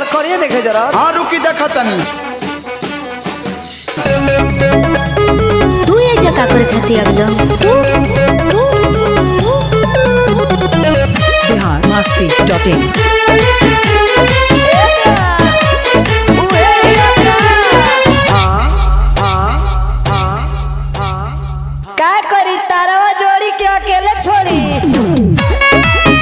करिए देखे जरा हाँ रुकी देखा तनी तू ये जगह करे खाती अगलो बिहार मस्ती डॉट इन का करी तारवा जोड़ी के अकेले छोड़ी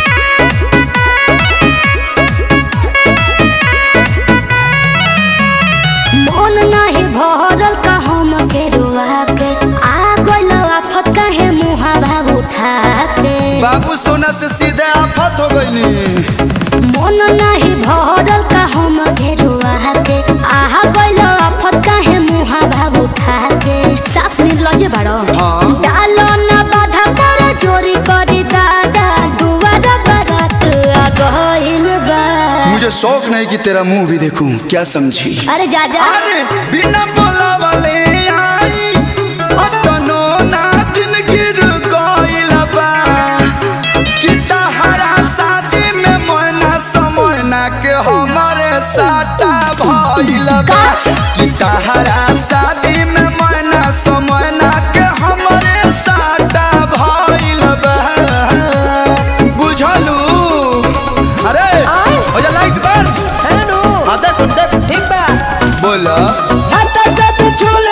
मन नाही भरल का हम के रुआ के आ गइल आफत काहे मुहा भाव उठा के बाबू सोना से सीधे आफत हो गई मन नाही भरल का हम के रुआ के आ गइल आफत काहे मुहा भाव उठा के साफ निर्लज बाड़ो हाँ। डालो ना बाधा कर चोरी करी दादा दुआर बारात आ गइल बा मुझे शौक नहीं कि तेरा मुंह भी देखूं क्या समझी अरे जा जा अरे बिना बोला वाले आई अतनो ना दिन गिर गइल बा कि तहरा शादी में मोना समोना के हमारे साटा भइल बा कि तहरा शादी में मोना समोना के हमारे साटा भइल बा बुझलू अरे हो जा लाइट बंद हेलो हाँ देख देख ठीक बा बोला हटा से तू छूल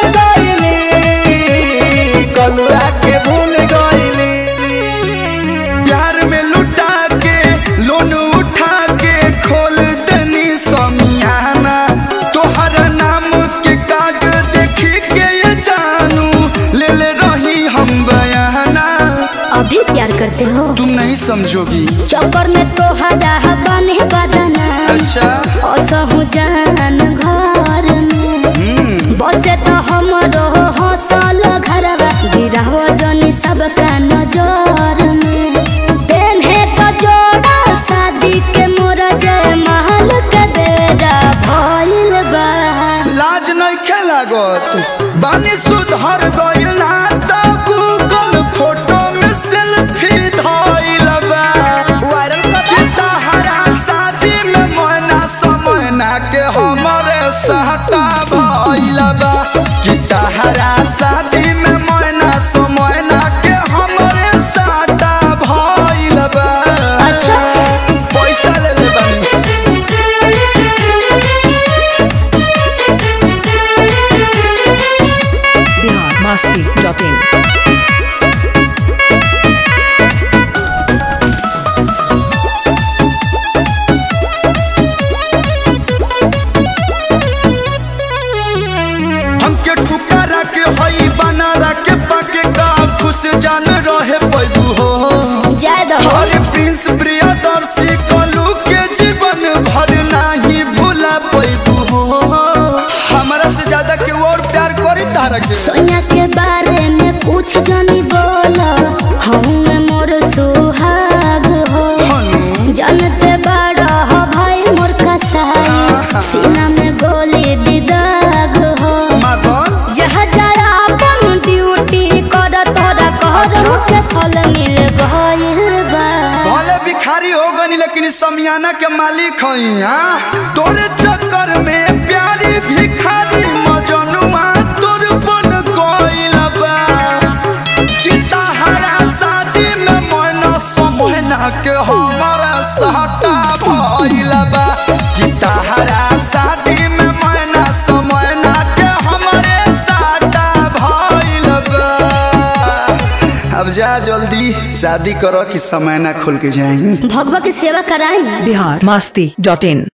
गइली कलुआ के भूल गइली प्यार में लुटा के लोन उठा के खोल दनी समियाना तोहर नाम के काग देखी के ये जानू ले ले रही हम बयाना अभी प्यार करते हो तुम नहीं समझोगी चक्कर में तो हदा बने बदना अच्छा असहु जान घर में बसे तो हमरो हौसल घरवा गिरहो जनी सबका नजर में पेन्हे तो जोड़ा शादी के मोर जय महल के बेड़ा भइल बा लाज नहीं खेलागत बानी सुधर गइल ना तो गूगल फोटो में सेल्फी धइल बा वायरल कर कि तहरा शादी में मोना समोना के हमरे सहटा भइल बा कि तहरा शादी में मोना समोना के हमरे सहटा भइल बा अच्छा। पैसा ले ले बानी बिहार मस्ती डॉट इन हमके ठुकारा के हई बनारा के पाके का खुश जान रहे पैदू हो जय दो अरे प्रिंस प्रियदर्शी कलू के जीवन भर नहीं भूला पैदू हो हमारा से ज्यादा के और प्यार करी तारा के सोनिया के बारे में कुछ जानी बोला हूँ मोर सुहाग हो हनु जानते बड़ा हो भाई मोर कसाई सीना में गोली दिदाग हो मदन जहाँ जरा अपन ड्यूटी कर तोरा कहर के फल मिल गइल बा भले भिखारी हो गनी लेकिन समियाना के मालिक हई हाँ तोरे चक्कर में प्यारी भिखारी मजनुआ तोर बन गइल बा कि तहरा शादी में मन समहना के हमारा सहटा भइल बा कि तहरा शादी में मन समहना के हमरे सहटा भइल बा अब जा जल्दी शादी करो कि समय ना खुल के जाएंगी भगवा की सेवा कराई बिहार मस्ती डॉट इन